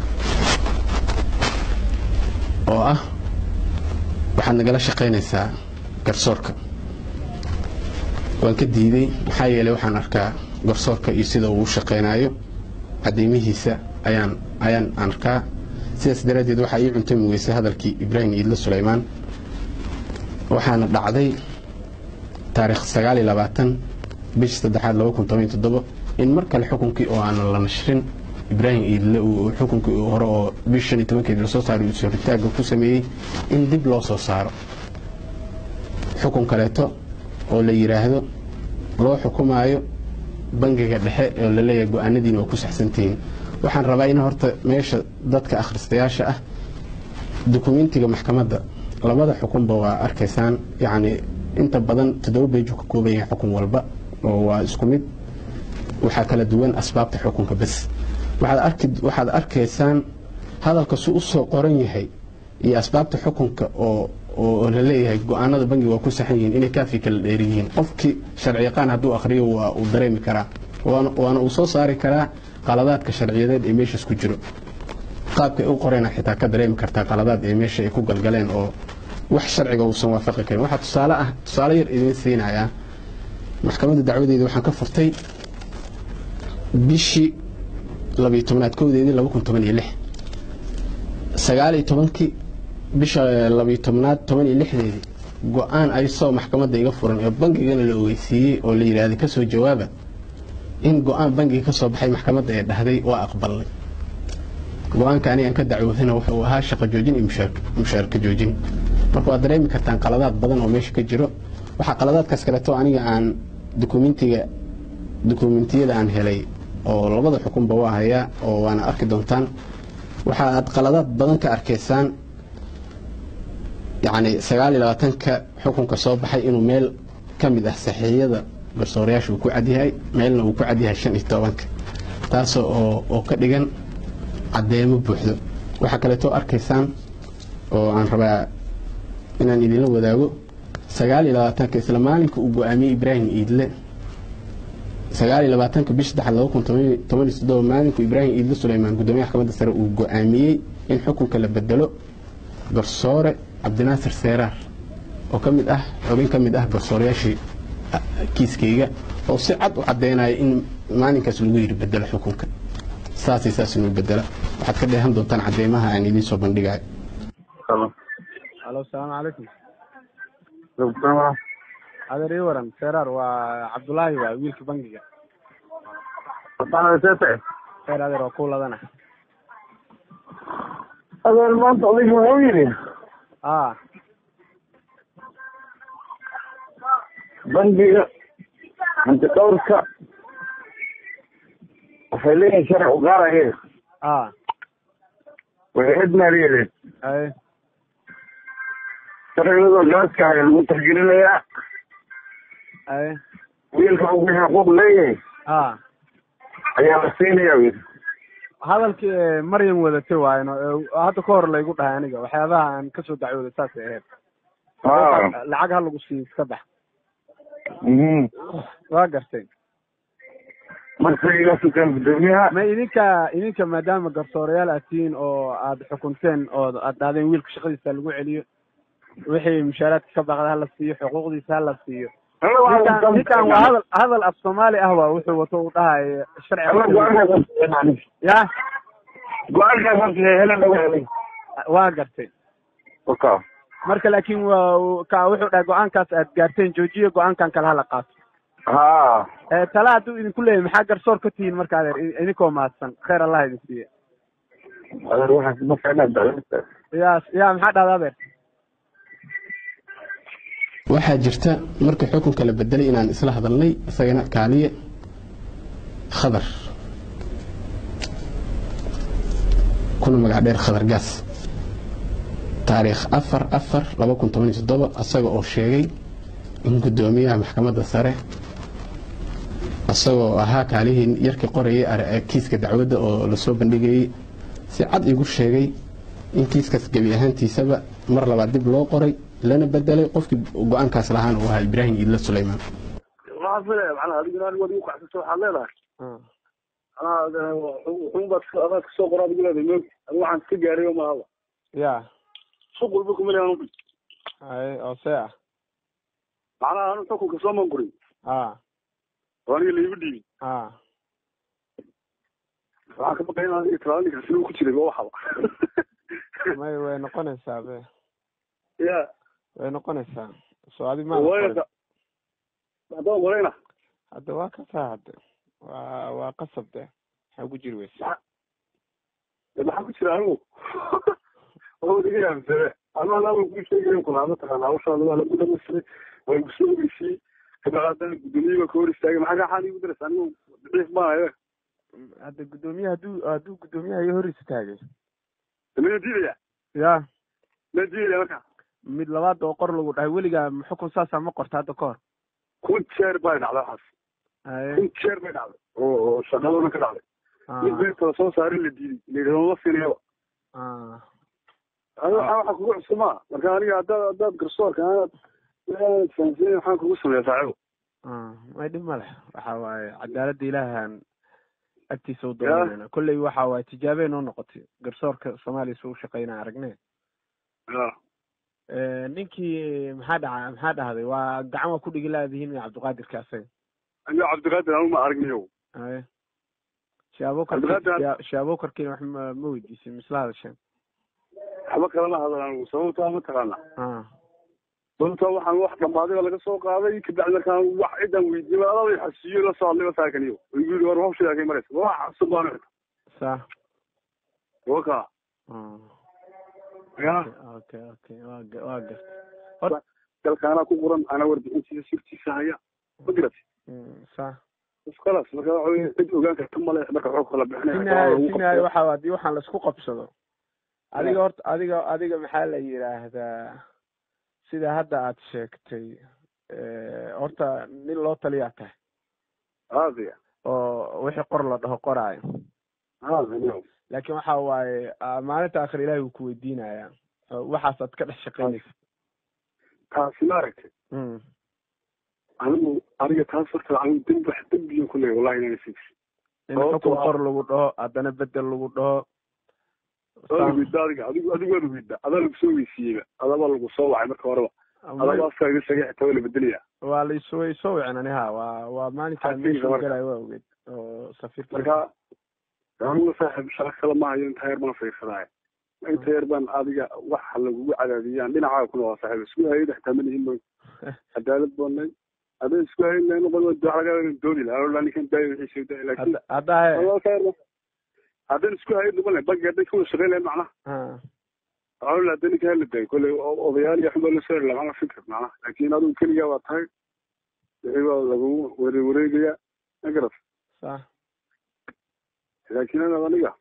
oo ah waxaad nagala shaqaynaysaa garsoorka waan ka diiday maxaa yeelay waxaan arkaa garsoorka iyo sida uu u shaqaynayo cadeymihiisa ayaan ayaan arkaa sidaas daraaddeed waxaa ii cuntay mugeysay hadalkii ibraahim iidle suleymaan waxaana dhacday taariikh sagaal iyo labaatan bishii saddexaad laba kun toban iyo toddobo in mar kale xukunkii oo aanan la nashrin ibraahim iidle uu xukunkii hore oo bish shan iyo tobankeedii lasoo saaray uu soritaagga ku sameeyey in dib loo soo saaro xukun kaleeto oo la yidhaahdo loo xukumaayo bangiga dhexe oo la leeyahay go-aanadiina waa ku saxsantihiin waxaan rabaa in horta meesha dadka akhristayaasha ah dukumentiga maxkamadda labada xukunba waa arkaysaan yacni inta badan toddoba beejuu ka kooban yahay xukun walba oo waa isku mid waxaa kala duwan asbaabta xukunka bes waxaad arki waxaad arkaysaan hadalka su u soo qoran yahay iyo asbaabta xukunka oo oo la leeyahay go-aanada bangiga waa ku saxan yihiin inay kaafi kala dheer yihiin qofkii sharci yaqaan hadduu akhriyo waa uu dareemi karaa waana waana uu soo saari karaa qaladaadka sharciyadeed ee meeshaas ku jiro qaabka ay u qoreen xitaa ka dareemi kartaa qaladaad ee meesha ay ku galgaleen oo wax sharciga uusan waafaqi karin waxaa tusaale ah tusaale yar idiin siinayaa maxkamadda dacwadeeda waxaan ka furtay bishii labiyo tobnaad kowdeedii laba kun toban iyo lix sagaal iyo tobankii bisha labiyo tobnaad toban iyo lixdeedii go-aan ay soo maxkamadda iga furan ee bangigana la ogeysiiyey oo la yidhaahday ka soo jawaaba in go-aan bangiga ka soo baxay maxkamadda ee dhahday waa aqbalnay go-aanka anigaan ka dacwoodana wuxuu ahaa shaqo joojin iyo mushaarka joojin marka waad dareemi kartaan qaladaad badan oo meesha ka jiro waxaa qaladaadkaas kaleeto aniga aan dukumentiga dukumentiyada aan helay oo labada xukunba waa hayaa oo waana arki doontaan waxaad qaladaad badan ka arkaysaan yacni sagaal iyo labaatanka xukunka soo baxay inuu meel ka mid ah saxiixyada garsoorayaasha uu ku cadyahay meelna uu ku cadyahay shan iyo tobanka taasoo oo oo ka dhigan caddeemo buuxdo waxaa kaleetoo arkaysaan oo aan rabaa inaan idinla wadaago sagaal iyo labaatanka isla maalinka uu go-aamiyey ibraahim iidle sagaal iyo labaatanka bish saddexaad laba kun toban iyo toddoba maalinku ibraahim iidle suleymaan guddoomiyaha maxkamadda sare uu go-aamiyey in xukunka la bedelo garsoore cabdinaasir seeraar oo ka mid ah xubin ka mid ah garsoorayaashii kiiskayga oo si cad u caddeynaya in maalinkaas lagu yidhi bedelo xukunka saasay saas inuu bedela waxaad ka dheehan doontaan cadeymaha aan idiin soo bandhigayo alo asalaamu calaykum adeer ii waran seeraar waa cabdullaahi waa wiilka bangiga seer adeer waa ku ladana adeer maanta odayga wuxuu yidhi a bangiga hanti dhowrka waxay leeyihin sharci u gaaraya a waxay cid maaliyadeed ay sharcigadoo gaaska haya lagu taxgelinayaa ay wiilka ugu xuquuq leeyahay a ayaa la siinayaa wiil hadalkii ee maryam wadatay waayno ee hadda ka hor laygu dhahay aniga waxyaabaha aan kasoo dacwooday saasay ahayd ha lacag ha lagu siiyo iska bax mhm waa gartay marka iga sukaan guddoomiyaha ma idinka idinka maadaama garsoorayaal aad tihiin oo aad xukunteen oo aad dhahdeen wiilka shaqadiisa lagu celiyo wixii mushaaraadka ka baqda hala siiyo xuquuqdiisa hala siiyo ninkan ninkan waa hadal hadal af soomaali ah waa wuxuu wato uu dhahayo sharci ya go-aankaas helan laga helay waa gartay waka marka laakiin waa ka wuxuu dhahay go-aankaas aad gaarteen joojiya go-aankan kale hala qaato ha ee tala hadduu idinku leeyahy maxaa garsoor ka tihiin marka adeer idinkoo mahadsan khayr allah idin siiye adeer waxaas ma fiicnaa dacwada ya ya maxaa dhahda adeer waxaa jirta markii xukunka la bedelay inaan isla hadalnay isagana kaaliye khadar kuna magac dheer khadar gaas taariikh afar afar laba kun toban iyo toddoba isaga oo sheegay in guddoomiyaha maxkamadda sare isagoo ahaa kaalihii yarkii qorayay ar- kiiska dacwadda oo lasoo bandhigayey si cad igu sheegay in kiiskaas gebi ahaantiisaba mar labaad dib loo qoray lana bedelay qofkii go-aankaas lahaana uu ahaa ibraahim iidle suleymaan waxaan filaya macnaha adiguna anigu adigu kacsato waxaad leedahay macnaha wuxuun baad adaad kasoo qoraa adigu leedahay moog adigu waxaan iska gaaray oo mahaba ya suuq walba kuma leeyan ubi ay oo see ah macnaha anu xukunka soo mangurin a oo aniga laiba dhiibin a waxaan ka baqay in aniga talaada ninkaasi uu ku jiray ba waxaba may way noqonaysaa be ya way noqonaysaa soo adi ma wayaka haddaan qorayna hadda waa ka saa hadde waa waa qasab de maxaa ku jiri weysa maxaa ku jira anigu oo iga yaabsane anu anaaba ku sheegayn kuna mataqaana hawshaada waa lagu dhamaystiray way kusoo ogeysiyey kabacdana guddoomiye baa ka hor istaagay maxaa gaxaan igu daraysa anigu daciif maayo hadda guddoomiyaha hadduu hadduu guddoomiyaha iyo hor istaagay mana diidaya ya ma diidaya marka mid labaad oo qor lagu dhahay weligaa xukun saasaa ma qorta hadda ka hor kun jeer bay dhacday waxaas ay kun jeer bay dhacday oo oo shaqadana ka dhacday mid beerta la soo saaray la diiday layidhahdo ma siinayaba ah aniga waxaa waxa kugu cusub maa marka aniga haddaad haddaad garsoorka aanaad aanad fahamsanayn waxaan kugu sameeya saaxibo ah may dhib ma leh waxa waaye cadaaladda ilaahan agtiisa u doonayna kolley waxa waaye tijaabey noo noqotay garsoorka soomaaliya suu shaqeynaa aragne ya ninkii maxaa dhaca maxaa dhahday waa gacan waa ku dhigi laadihiin iyo cabdiqaadirka asaga aniga cabdiqaadir anigu ma aragniyo ay shaabokar Cabdiqaadir- shaabokarkiina wax ma ma weydiisin misla hadasheen waxba kalama hadal anigu sababtaa mataqaana ah sababtaa waxaan wax dhammaadiba laga soo qaaday kabacdi markaan wax cidan weydiiyey adaba xasiiyo la soo hadlay masaakaniyo igu yidhi war hawshadaa kay maraysa wax cusub baan sa waka ah ya okay okay waa ga- waa gartay hor dalka anaa ku qoran anaa warbixintiisa sirtiisa haya ma garati Mm, sax iskalaas marka waxa weye cid ogaan karta male marka xog kala bixinaya finaay finaay waxa haddii waxaan laisku qabsado adiga horta adiga adiga maxaa la yidhaahdaa sida hadda aad sheegtay eh, horta nin loo taliyaa tahay haadiya oo wixii qor la dhaho qoraayo haadiya laakiin waxa waaye ah, maalinta akhir ilaahay wuu ku weydiinayaa oo waxaas aad ka dhex shaqaynaysa taasi ma aragtay Mm, anigu aniga taas horta anigu dembi wax dembiyan ku leeyahay wallahi inaan sii in Sababtoo xukun ah- qor lagu dhaho haddana bedel lagu dhaho waa weyda adiga adigu adigu waad weyda adaa lagu soo weysiiyeyba adaba lagu soo wacay marka horeba adaba afkaa iga sheegay xitaa waa la bedelaya waa laisoo way soo wicin ani ha waa waa maalinkaan Xafiiska meesha marka. galayo waa ogeed oo safiirka marka anigu saaxiib shaqo kale ma hayo inta heer baan fiirsadaaye inta heer baan adiga waxa lagugu cadaadiyaan dhinacaaga ku noqon saaxiib isku hayada xitaa ma nihin cadaalad baanay hadday isku hayn lahayn noqon waa wax laga yaaba dooni lahaa oo ninkan daayo wixii soo daay laakiin hadda hadda he walaalka heer haddaan isku hayn noqon lahayn banki hadday kawada shaqayn lahayn macnaha ha waxaa la hadda ninka hala daayo kolley o- odayaal iyo xubaa lasoo heri lahaa fikir macnaha laakiin adigu keligaa waa tahay wixii baa lagu ware wareegaya ma garat sax laakiin anaad aniga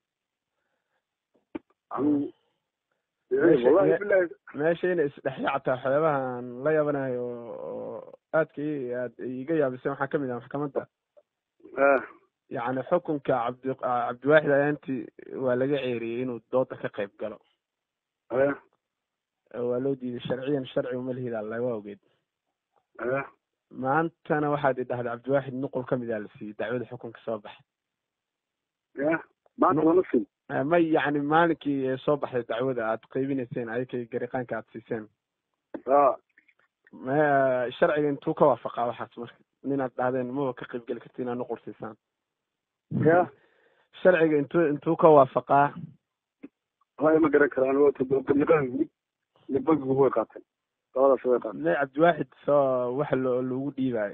anigu Meesha- wallahi me- bilahi meesha inay isdhexyaactaa waxyaabahan la yaabanayo oo aadka i aad iga yaabisay waxaa kamid ah maxkamadda ah yacni xukunka cabdi cabdiwaaxid ayaantii waa laga ceeriyey inuu dooda ka qayb galo ah waa loo diiday sharciyan sharci uma lihida alla waa ogeed ah maantana waxaad idhahday cabdiwaaxid nuqul ka mid a la siiyey dacwada xukunka soo baxay ah maanta lama siin Eh, may yacni maalinkii ee soo baxday dacwada aad qaybinayseen ayakay gariqaanka aad siiseen ah ma sharciga intuu ka waafaqaa waxaas marka ninaad dhahdeen maba ka qayb geli karti inaad nuqul siisaan ya sharciga intuu intuu ka waafaqaa wallahi ma garan karaan waa todobaqabiqaan guud iyo bankigu way qaateen labadaas way qaateen may cabdiwaaxid soo waxa loo lagu dhiibayo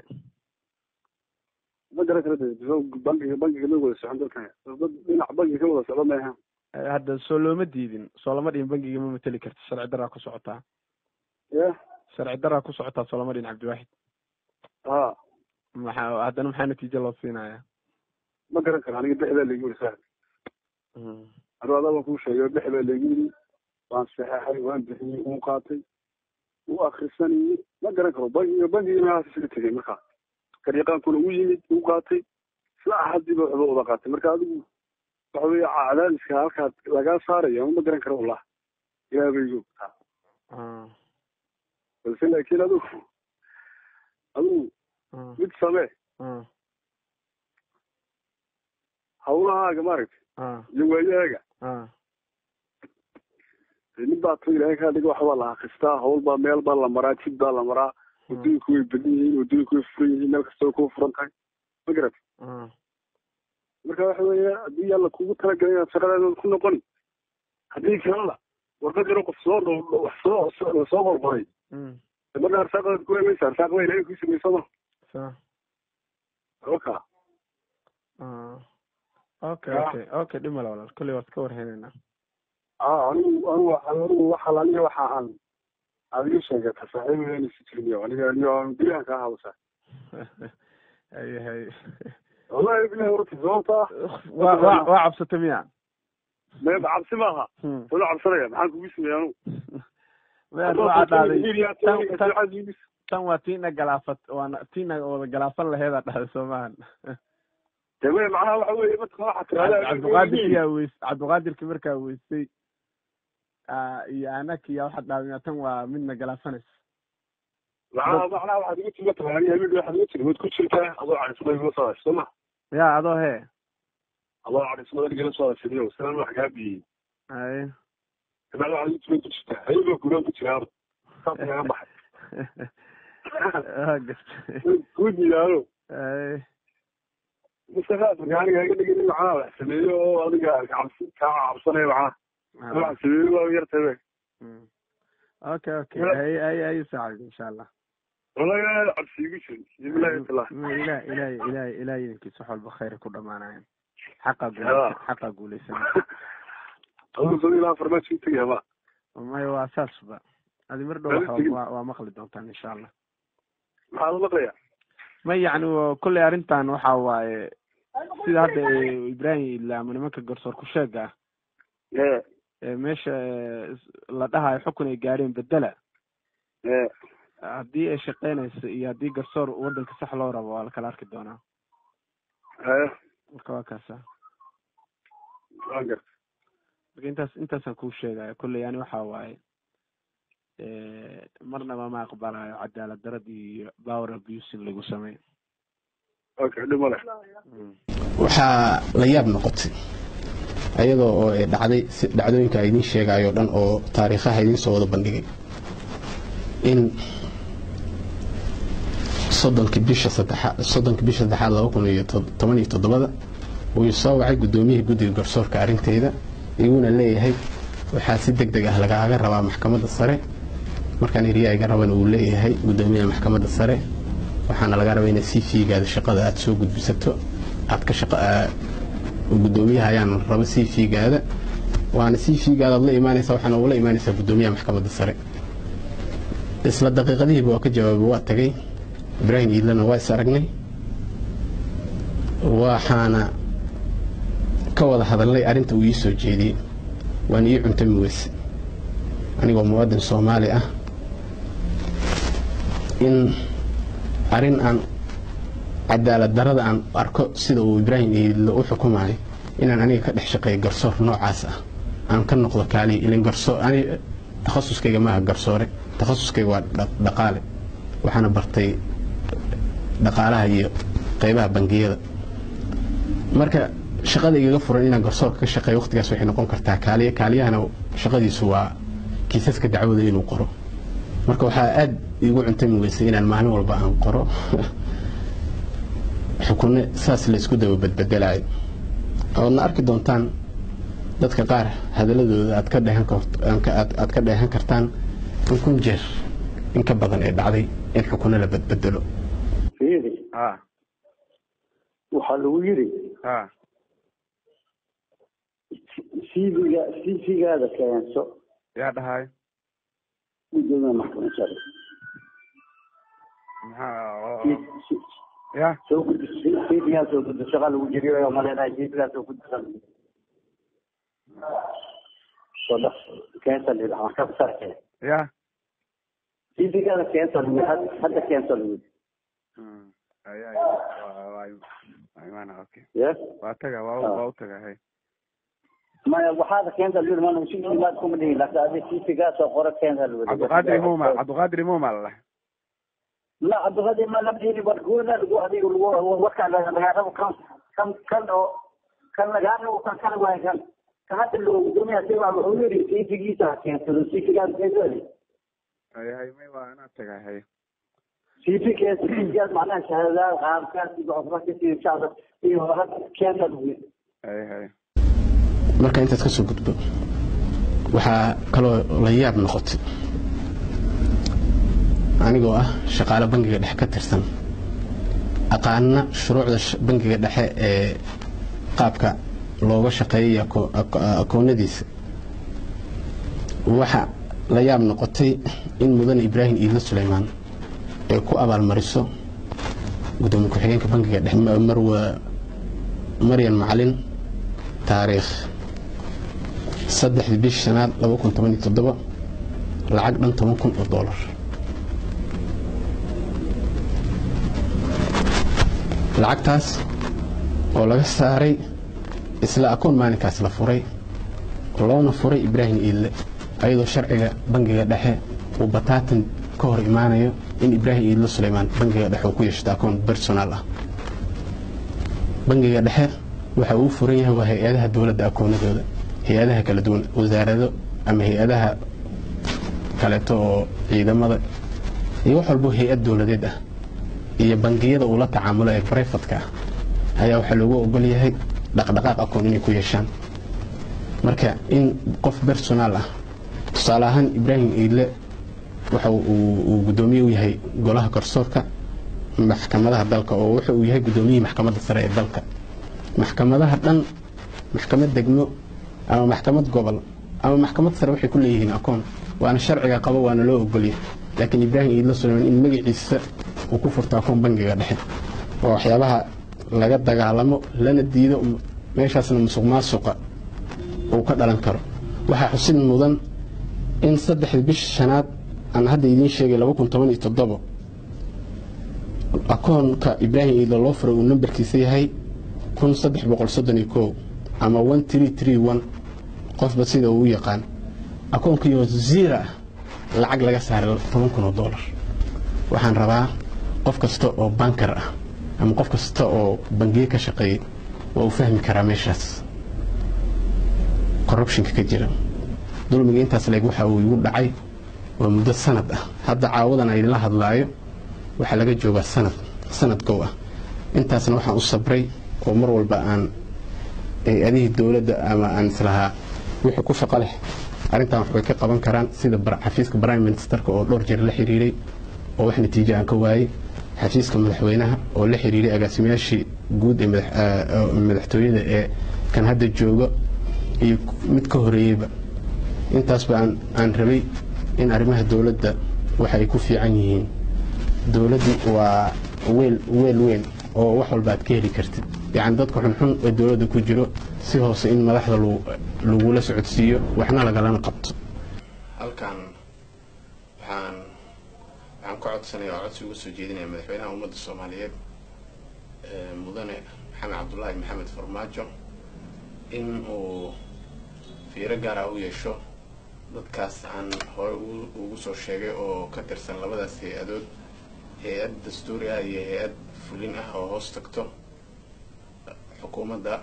ma garan kara de bankiga bankiga ma wada socon dalkan dad dhinac bankiga ka wada socda maaha Eh, hadda soo looma diidin soo lama dhihin bankiga ma mateli karti sharci daraa ku socotaa ya sharci daraa ku socotaa soo lama dhihin cabdiwaaxid ha maxaa haddana maxaa natiijo loo siinaya ma garan kara aniga bixdaa laygu yiri saa anu adaa baan kuu sheegay bix baa laygu yiri waan saxeexay waan bixiyey uu qaatay uu akrisanayey ma garan karo bankiga bankiga meelahaas isaga tegay markaa gariiqaankuna u yimid uu qaatay isla axadiiba waxba wada qaatay marka adigu waxa weeye cadaadiska halkaad lagaa saaraya ma garan karo wallah ilaah bay igu ogtaa Ah, balse laakiin adigu adigu ah, mid samee ah, hawlahaaga maaragtay ah, iyo waayahaaga ah. dee nin baa to ilaahay kaa dhiga waxbaa la akristaa hawl baa meel baa la maraa jid baa la maraa waddooyinku way badan yihiin waddooyinku way furan yihiin meel kastoo kuu furan tahay ma garat ah. marka waxa weeye haddii alla kugu talagalay inaad shaqadaada ku noqoni haddii kalena warqad yaro qof soo dhow wax soo soo soo qorqoray Mm, marka arsaaqadaad ku helaysa arsaaq baa ilaahay kuu sameysay ma sa halka ah. okay Ya. okay okay dhimala walaal kolley waad ka warhaynaynaa a anigu anigu anigu waxa aniga waxa aan adiga sheegata saaxiibaya si jirmiyo aniga aniga aan bilahan kaa hadasa hay hay wallahi bilahi horta sababta waa waa waa cabsatay miya mee cabsi maaha Hmm. wala cabsanaya maxaan kugu sameeya anigu meel waxaa dhahday tan- tan- tan tan waa tiina galaafat waana tiina wada galaafan laheedaa dhahday soo maahan deme macnaha waxa weeye dadka waxa cabdiqaadirkiyaa weys cabdiqaadirki markaa weysay ah, iyo anakiya waxaad dhahday miya tan waa midna galaafanaysa macnaha macnaha waxaad igu timi taqaani habeen waxaad igu tiri waad ku jirtaa adoo cadhismada igula soo hadashay soo ma ya adoo hee adoo cadhismada igala soo hadashaniyo sidan wax kaa biyey hay kabacdi waxaad igu timi ku jirtaa hayba guuraan ku jiraaba saas kaga baxay waa gartay ku diidaano hay mustaqaas marka aniga iga dhigin in macnaha wax sameeyo oo adiga cabsi kaa cabsanaya macnaha wax sameeyo waa yartabe Mm. okay okay hay hay hay saacid insha allah wallahi cabsi igu jirin bilahi taala Ma- ilaah ilaah ilaah ilaah idinkiisa wax walba khayr ku dhamaanayan xaqa Ya. guuleysan xaqa guuleysan aduu soo ilaa farmaajo u tegaya ma maya waa saasba adi mar dhow Lama waa- tegin. waa waa maqli doontaan insha allah maxaad u maqlayaa ma yacni waa- kolley arrintan waxa waaye sida hadda ee ibrahim ilaamo nimanka garsoor ku sheega ah ee ee meesha ee, is- la dhahayo xukun ay gaadheen bedela ee haddii ay shaqeynayso iyo haddii garsoor waddanka sax loo rabo waa la kala arki doonaa ee marka waa kaasa waan garta marka intaas intaasaan kuu sheegaya kolley yani waxa waaye ee, marnaba ma aqbalayo cadaalad darad iyo power abusing lagu sameeyo okay dhib ma leh waxaa la yaab noqotay ayadoo oo ay dhacday si dhacdooyinka ay idiin sheegayo dhan oo taariikhaha idiin soo wada bandhigay in soddonkii bisha saddexaad soddonkii bisha saddexaad laba kun iyo to- toban iyo toddobada uu soo wacay guddoomiyihii guddiga garsoorka arrinteeda iguna leeyahay waxaa si deg deg ah lagaaga rabaa maxkamadda sare markaan eriya iga raban uu leeyahay guddoomiyaha maxkamadda sare waxaana laga rabaa inaad sii fiigaada shaqada aad soo gudbisato aad ka shaqa aa- guddoomiyaha ayaan raba sii fiigaada waana sii fiigaada aad la imaanaysaa waxaana ula imaanaysaa guddoomiyaha maxkamadda sare isla daqiiqadihiiba waa ka jawaabay waa tagay ibraahim iidlana waa is aragnay waxaana ka wada hadalnay arrinta uu ii soo jeediyey waan ii cuntami weyse anigoo muwaadin soomaali ah in arrin aan cadaalad darada aan arko sida uu ibraahim iidlo u xukumayo inaan aniga ka dhex shaqeeyo garsoor noocaas ah aan ka noqdo kaaliya ilin garsoor ani takhasuskayga maaha garsoore takhasuskayga waa dha- dhaqaale waxaana bartay dhaqaalaha iyo qaybaha bangiyada marka shaqada igaga furan inaan garsoorka ka shaqeeyo waqtigaas waxay noqon kartaa kaaliya kaaliyahana shaqadiisu waa kiisaska dacwada inuu qoro marka waxaa aad iigu cuntami weysay inaan maalin walba aan qoro xukunno saas laysku daba badbedelayo oodna arki doontaan dadka qaar hadaladooda aad ka dheehan kart- aan ka- aad aad ka dheehan kartaan in kun jeer in ka badan ee dhacday in xukunno la badbedelo fiiri ha waxaa lagu yidhi ha cv-ga cv-gaada keenso yaa dhahay gudoomiya maxkamad sare maxaa ya soo gudi cv-gaa soo gudi shaqa lagu jiriyo maleenahay cv-gaa soo gudisan soo dhaq keensa la yidhaha maxkamad sare keen ya cv-gaada keensa lagu yidhi had- hadda keensa lagu yidhi Hmm. Ay, ay, waa- waa- waa imaana, okay. yes waa taga waa Ah. waa u taga hay maya waxaada keenta lagu yidhi mana si imaad kuma dhihin laakiin adi cv-gaa soo qoro keensa lagu yidhi cabdiqaadir imuma cabdiqaadir imuma la dhahay لا عبد الغني ما لم يجي بركونا لقوا هذه وكان لقاه كم كم كان كان لقاه وكان كان وين كان كانت اللي الدنيا سوى عمري في في جيتا كان في في في كان كذا ay hay may waa inaa taga hay في في كان في كان معناها شهادة غام كان في عمرك كثير شهادة في ورق كان تدوي hay hay marka intaad ka soo gudbo waxaa kaloo la yaab noqotay anigoo ah shaqaale bangiga dhexe ka tirsan aqaana shuruucda sh- bangiga dhexe ee qaabka looga shaqeeyay ako- ako- akoonadiisa waxa la yaab noqotay in mudane ibraahim iidlo suleymaan ay ku abaalmariso gudoomiye ku-xigeenka bangiga dhexe Ma- marwa maryan macalin taariikh saddexdii bishii shanaad laba kun toban iyo toddoba lacag dhan toban kun oo doolar lacagtaas oo laga saaray isla akoon maalinkaas la furay loona furay ibraahim iidle ayadoo sharciga bangiga dhexe uu bataatan ka hor imaanayo in ibraahim iidle suleymaan bangiga dhexe uu ku yeeshto akoon personal ah bangiga dhexe waxa uu furan yahay waa hay-adaha dowladda akoonadooda hay-adaha kala duwan wasaarado ama hay-adaha kaleeto oo ciidamada iyo wax walbo hay-ad dowladeed ah iyo bangiyada uu la tacaamulo ee brifatka ah ayaa waxaa loogu ogol yahay dhaqdhaqaaq akoon inay ku yeeshaan marka in qof personaal ah tusaale ahaan ibraahim iidle waxa uu uu guddoomiye u yahay golaha garsoorka maxkamadaha dalka oo wuxa uu yahay guddoomiyihii maxkamadda sare ee dalka maxkamadaha dhan maxkamad degmo ama maxkamad gobol ama maxkamad sare waxay ku leeyihiin akoon waana sharciga qabo waana loo ogolya laakiin ibraahim iidla suleyman in magaciisa uu ku furto akoon bangiga dhexe waa waxyaabaha laga dagaalamo lana diido meeshaasna musuq maasuqa uu ka dhalan karo waxaa xusid mudan in saddexdii bisha shanaad aan hadda idiin sheegay laba kun toban iyo toddobo akoonka ibraahim iidla loo furay uu nambarkiisa yahay kun saddex boqol soddon iyo kow ama one tree tree one qofba sida uu u yaqaan akoonkiioo ziira ah lacag laga saaray toban kun oo dollar waxaan rabaa qof kasta oo bankar ah ama qof kasta oo bangiye ka shaqeeyay waa uu fahmi karaa meeshaas corruptionka ka jira dulmiga intaas leeg waxa uu igu dhacay waa muddo sanad ah hadda caawadan aan idinla hadlaayo waxaa laga joogaa sanad sanad gow ah intaasna waxaan u sabray oo mar walba aan hay-adihii dowladda ama aan islahaa wixii ku shaqo leh arrintan waxbay ka qaban karaan sida xafiiska prime ministerka oo dhowr jeer la xiriiray oo wax natiijo aan ka waayey xafiiska madaxweynaha oo la xiriiray agaasimayaashii guud ee madaxtooyada ee kan hadda jooga iyo mid ka horeeyeyba intaasba aan rabay in arrimaha dowladda waxa ay ku fiican yihiin dowladdu waa weel weel weyn oo wax walba aad ka heli kartid yacni dadka xunxun ee dowladda ku jiro si hoose in madaxda lagula socodsiiyo waxna lagalana qabto halkan waxaan waxaan ka codsanaya oo codsi uga soo jeedinaya madaxweynaha ummadda soomaaliyeed mudane maxamed cabdulaahi maxamed farmaajo in uu fiiro gaara u yeesho dadkaas aan hore ugu soo sheegay oo ka tirsan labadaas hay-adood hay-ad dastuuri ah iyo hay-ad fulin ah oo hoos tagto xukuumadda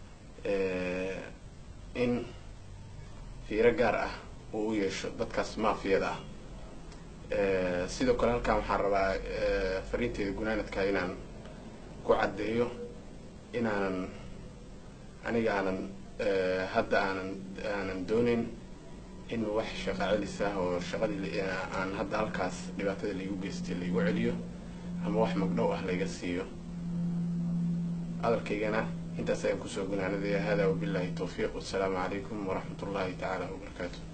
in fiiro gaar ah uu u yeesho dadkaas maafiyada ah sidoo kale halkan waxaan rabaa fariinteeda gunaanadka inaan ku caddeeyo inaanan aniga aanan hadda aanan aanan doonayn in wax shaqa celis ah oo shaqadii aan hadda halkaas dhibaatada laigu geystay laigu celiyo ama wax magdhow ah layga siiyo hadalkaygana intaas ayaan kusoo gunaanadaya hada wabillahi towfiiq wassalaamu calaykum waraxmat ullahi tacaala wabarakaatu